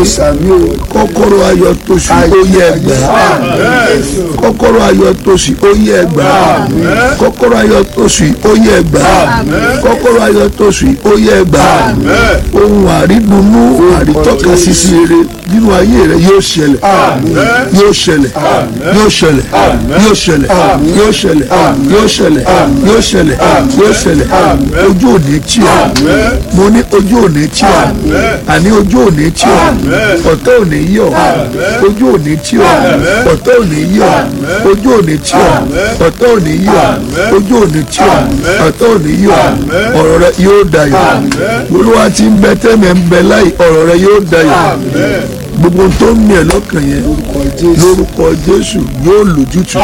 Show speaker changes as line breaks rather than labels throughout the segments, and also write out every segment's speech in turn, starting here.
sàmì o
kọ́kọ́rọ́ ayọ̀ tóṣù ó yẹ gbà kọ́kọ́rọ́ ayọ̀ tóṣù ó yẹ gbà kọ́kọ́rọ́ ayọ̀ tóṣù ó yẹ gbà kọ́kọ́rọ́ ayọ̀ tóṣù ó yẹ gbà ohun àrídùnnú àrítọ́ka sísí rere nínú ayé rẹ yóò ṣẹlẹ̀ yóò ṣẹlẹ̀ yóò ṣẹlẹ̀ yóò ṣẹlẹ̀ yóò ṣẹlẹ̀ yóò ṣẹlẹ̀ yóò ṣẹlẹ̀ yóò ṣẹlẹ̀ ojú òní tí o mo ní ojú òní tí o àní ojú òní tí o ọ̀tọ̀ òní yọ̀ ojú òní tí o ọ̀tọ̀ òní yọ̀ ojú òní tí o ọ̀tọ̀ òní yọ̀ ojú òní tí o ọ̀tọ̀ òní yọ̀ ọ̀rọ̀ rẹ yóò dayọ̀ olúwa ti ń bẹ tẹ́mẹ̀ ń bẹ láì ọ̀rọ̀ rẹ yóò dayọ̀ gbogbo tó ń mìíràn lọ́kàn yẹn lórúkọ jésù yóò lójútùú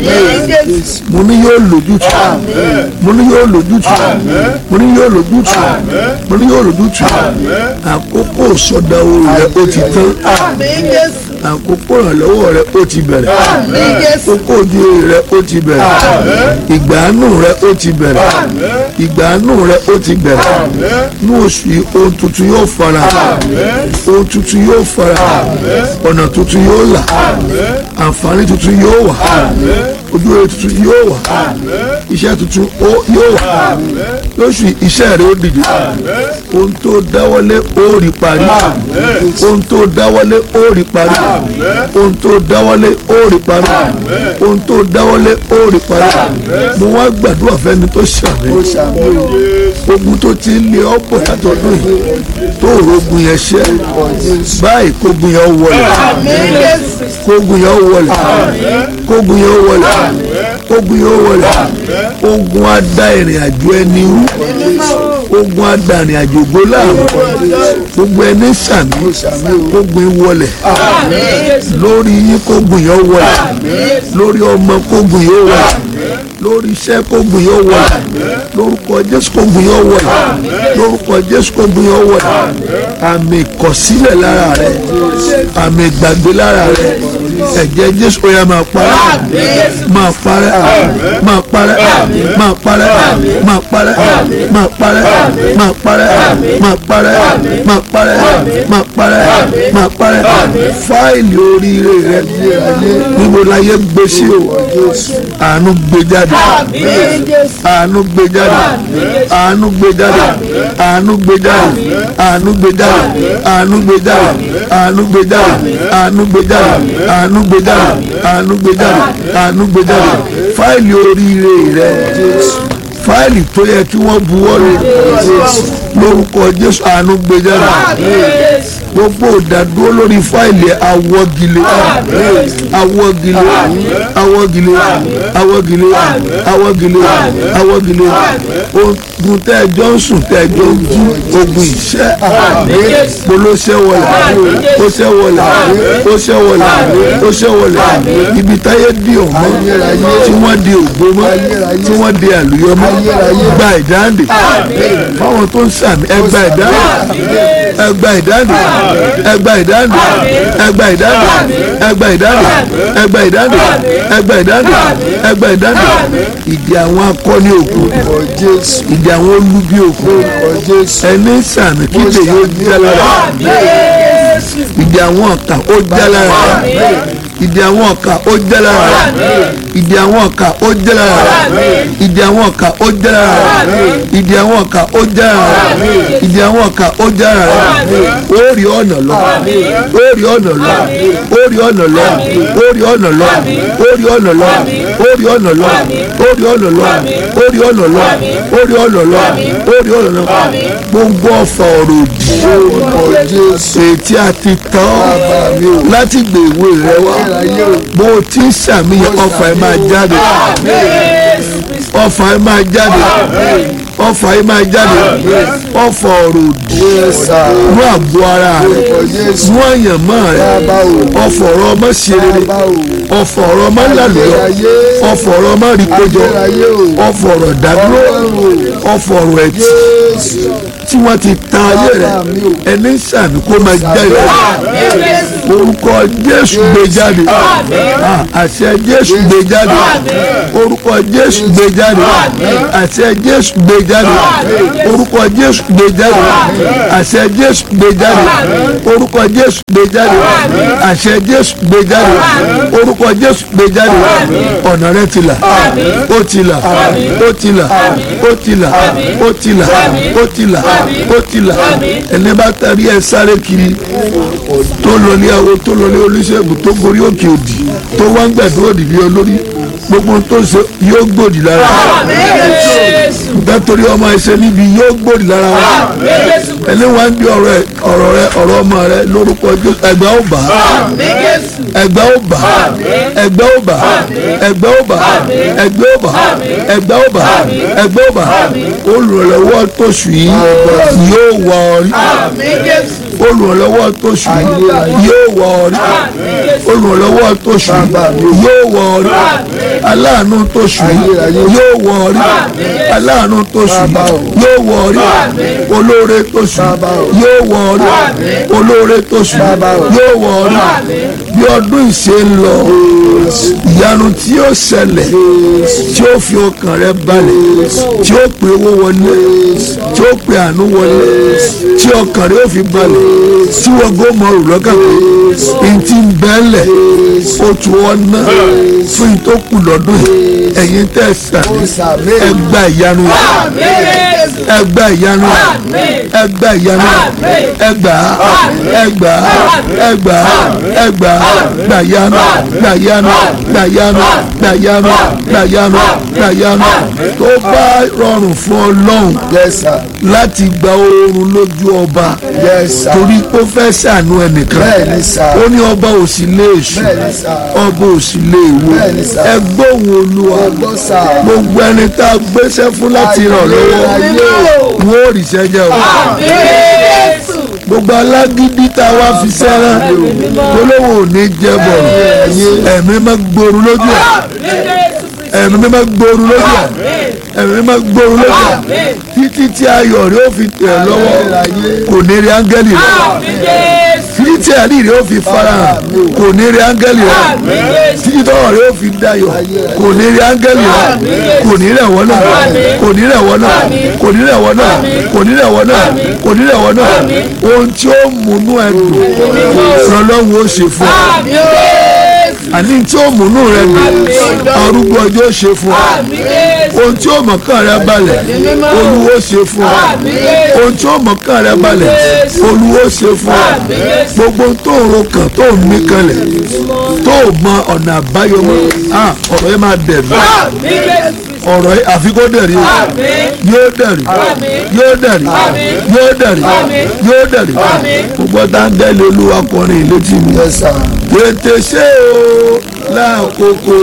mo ní yóò lójútùú mo ní yóò lójútùú mo ní yóò lójútùú mo ní yóò lójútùú àkókò sọdáwó rẹ ó ti tán àkókò ìrànlọ́wọ́ rẹ ó ti bẹ̀rẹ̀ àkókò ojú rẹ ó ti bẹ̀rẹ̀ ìgbàanú rẹ ó ti bẹ̀rẹ̀ ìgbàanú rẹ ó ti bẹ̀rẹ̀ ní oṣù yìí ohun tuntun yóò fara ohun tuntun yóò fara ọ̀nà tuntun yóò là àǹfààní tuntun yóò wà ojú rere tuntun yóò wà iṣẹ́ tuntun yóò wà lóṣù iṣẹ́ rẹ ó dìde ohun tó dáwọ́lé ó rí parí ohun tó dáwọ́lé ó rí parí ohun tó dáwọ́lé ó rí parí ohun tó dáwọ́lé ó rí parí mo wá gbàdúrà fẹ́ni tó ṣàmì ogun tó ti ń lé ọ̀pọ̀ látọdún yìí tó rogun yẹn ṣẹ́ báyìí kógun yẹn wọlé kógun yẹn wọlé kógun yẹn wọlé kógun yẹn wọlé ogun á dá ìrìn àjò ẹni rú ogun á dá ìrìn àjò gbólà gbogbo ẹni sàmì kógun wọlé lórí yín kógun yẹn wọlé lórí ọmọ kógun yẹn wọlé lórí iṣẹ́ kógun yóò wọ̀ lórúkọ jésù kógun yóò wọ̀ lórúkọ jésù kógun yóò wọ̀ àmì ìkọ̀sílẹ̀ lára rẹ̀ àmì ìgbàgbé lára rẹ̀ ẹ̀jẹ̀ jésù ó yá máa parẹ́ máa parẹ́ máa parẹ́ máa parẹ́ máa parẹ́ máa parẹ́ máa parẹ́ máa parẹ́ máa parẹ́ máa parẹ́ máa parẹ́ fáìlì oríire rẹ̀ níbo láyé gbé sí o àánú gbé jáde àánú gbé jáde àánú gbé jáde àánú gbé jáde àánú gbé jáde àánú gbé jáde àánú gbé jáde àánú gbé jáde àánú gbé jáde àánú gbé jáde àánú gbé jáde fáìlì oríire rẹ fáìlì tó yẹ kí wọ́n buwọ́ lé lórúkọ jésù àánú gbé jáde gbogbo ìdádúró lórí fáìlì awọ́gilé awọ́gilé awọ́gilé awọ́gilé awọ́gilé awọ́gilé ogun tẹ́ẹ̀jọ́ ń sùn tẹ́ẹ̀jọ́ ń jí ogun ìṣẹ́ polóṣẹ́ wọlé ó ṣẹ́ wọlé ó ṣẹ́ wọlé ó ṣẹ́ wọlé ibi táyé di ọmọ tí wọ́n di ògbó mọ́ tí wọ́n di àlùyọ mọ́ gba ìdáǹdè fáwọn tó ń sàmì ẹgbà ìdáǹdè ẹgbà ìdáǹdè ẹgbà ìdáǹdè ẹgbà ìdáǹdè ẹgbà ìdáǹdè ẹgbà ìdáǹdè ẹgbà ìdáǹdè ẹgbà ìdáǹdè ìdí àwọn akọni òkú ìdí àwọn olubi òkú ẹni sàmì kíkè yóò jẹ́ lára ìdí àwọn ọ̀kà ó jẹ́ lára ìdí àwọn ọ̀kà ó jẹ́ lára ìdí àwọn ọ̀kà ó jẹ́ lára ìdí àwọn ọ̀kà ó jẹ́ lára ìdí àwọn ọ̀kà ó jẹ́ lára ìdí àwọn ọ̀kà ó jẹ́ lára ó rí ọ̀nà lọ ó rí ọ̀nà lọ ó rí ọ̀nà lọ ó rí ọ̀nà lọ ó rí ọ̀nà lọ ó rí ọ̀nà lọ ó rí ọ̀nà lọ ó rí ọ̀nà lọ ó rí ọ̀nà lọ ó rí ọ̀nà lọ gbogbo ọ̀fà ọ̀rọ̀ òdì ètí àti tán láti gbèwé rẹ wá bó o ti ń ṣàmìyàn ọfà ẹ máa jáde ọfà ẹ máa jáde ọfà ẹ máa jáde ọfà ọ̀rọ̀ òdì mú àgbo ara rẹ mú àyànmọ́ rẹ ọfà ọ̀rọ̀ ọmọ ṣe rere ọfà ọ̀rọ̀ ọmọ lálùyọ ọfà ọ̀rọ̀ ọmọ rí kójọ ọfà ọ̀rọ̀ dádúró ọfà ọ̀rọ̀ ẹtì tí wọ́n ti ta ayé rẹ̀ ẹni sàmì kó máa jáde orúkọ jésù gbé jáde Ah, àṣẹ jésù gbé jáde orúkọ jésù gbé jáde àṣẹ jésù gbé jáde orúkọ jésù gbé jáde àṣẹ jésù gbé jáde orúkọ jésù gbé jáde àṣẹ jésù gbé jáde orúkọ jésù gbé jáde ọ̀nà rẹ ti là ó ti là ó ti là ó ti là ó ti là ó ti là ó ti là ẹni bá tẹ̀lé ẹ sáré kiri tó lọ ní àwọn tó lọ ní oníṣègùn tó gorí òkè òdì tó wá ń gbẹ̀dọ̀ òdì ní olórí gbogbo tó ṣe yóò gbòdì lára nítorí ọmọ ẹsẹ níbi yóò gbòdì lára wa ẹni wá ń di ọ̀rọ̀ ẹ ọ̀rọ̀ rẹ ọ̀rọ̀ ọmọ rẹ lórúkọ Jésù ẹgbẹ́ ó bà á ẹgbẹ́ ó bà á ẹgbẹ́ ó bà á ẹgbẹ́ ó bà á ẹgbẹ́ ó bà á ẹgbẹ́ ó bà á ẹgbẹ́ ó bà á olùrànlọ́wọ́ tóṣù yìí yóò wọ ọ rí olùrànlọ́wọ́ tóṣù yìí yóò wọ ọ rí olùrànlọ́wọ́ tóṣù yìí yóò wọ ọ rí aláàánú tóṣù yìí yóò wọ ọ rí aláàánú tóṣù yìí yóò wọ ọ rí olóore tóṣù yóò wọ ọ rí olóore tóṣù yóò wọ ọ rí bí ọdún ìṣe ń lọ ìyanu tí yóò ṣẹlẹ̀ tí ó fi ọkàn rẹ balẹ̀ tí ó pe owó wọlé tí ó pe àánú wọlé tí ọkàn rẹ ó fi balẹ̀ tí wọ́n gbọ́ mọ òrùn lọ́kàn pé n ti ń bẹ́ẹ̀lẹ̀ ó tu ọ́ ná fún n tó kù lọ́dún yìí ẹ̀yin tẹ̀ sàmì ẹ gba ìyanu yìí ẹ gba ìyanu yìí ẹ gba ìyanu yìí ẹ gbà á ẹ gbà á ẹ gbà á ẹ gbà á gbà yanu gbà yanu gbà yanu gbà yanu gbà yanu gbà yanu tó bá rọrùn fún ọlọ́run
Yes, sir.
láti gba oorun lójú ọba
Yes, sir.
torí ó fẹ́ ṣàánú ẹnìkan
Bẹ́ẹ̀ni, sir.
ó ní ọba ò sì lè sùn
Bẹ́ẹ̀ni, sir.
ọba ò sì lè wo
Bẹ́ẹ̀ni, sir.
ẹ gbóhùn olúwa
Ọgbọ́n sà.
gbogbo ẹni tá a gbéṣẹ́ fún láti ràn lọ́wọ́ wọn ò rí sẹ́jẹ̀ o gbogbo alágídí tá a wá fi sẹ́rán olówó ò ní jẹ́ bọ̀rọ̀ ẹ̀mí má gbòòrò lójú ẹ̀ ẹ̀mí má gbòòrò lójú ẹ̀ ẹ̀mí má gbòòrò lójú ẹ̀ títí tí ayọ̀ rẹ̀ ó fi tẹ̀ lọ́wọ́ kò ní rí áńgẹ́lì rẹ̀ títí tí àrí rẹ̀ ó fi farahàn kò ní rí áńgẹ́lì rẹ̀ títí tọ́wọ́ rẹ̀ ó fi dayọ̀ kò ní rí áńgẹ́lì rẹ̀ kò ní rẹ̀ wọ́n náà kò ní rẹ̀ wọ́n náà kò ní rẹ̀ wọ́n náà kò ní rẹ̀ wọ́n náà kò ní rẹ̀ wọ́n náà ohun tí ó múnú ẹ dùn lọ́lọ́run ó ṣe fún ọ àní tí ó múnú rẹ dùn arúgbó ọjọ́ ṣe fún ọ ohun tí ó mọ̀kàn rẹ balẹ̀ olúwo ṣe fún ọ ohun tí ó mọ̀kàn rẹ balẹ̀ olúwo ṣe fún ọ gbogbo tó ń ro kàn tó ń mí kanlẹ̀ tó mọ ọ̀nà àbáyọ mọ́ ah, ọ̀rọ̀ yẹn máa dẹ̀ mí ọ̀rọ̀ yìí àfi kó dẹ̀rí o yóò dẹ̀rí yóò dẹ̀rí yóò dẹ̀rí yóò dẹ̀rí gbogbo dáńgẹ́lì olúwa kọrin létí mi
Yes, sir.
tètè ṣe o láàkókò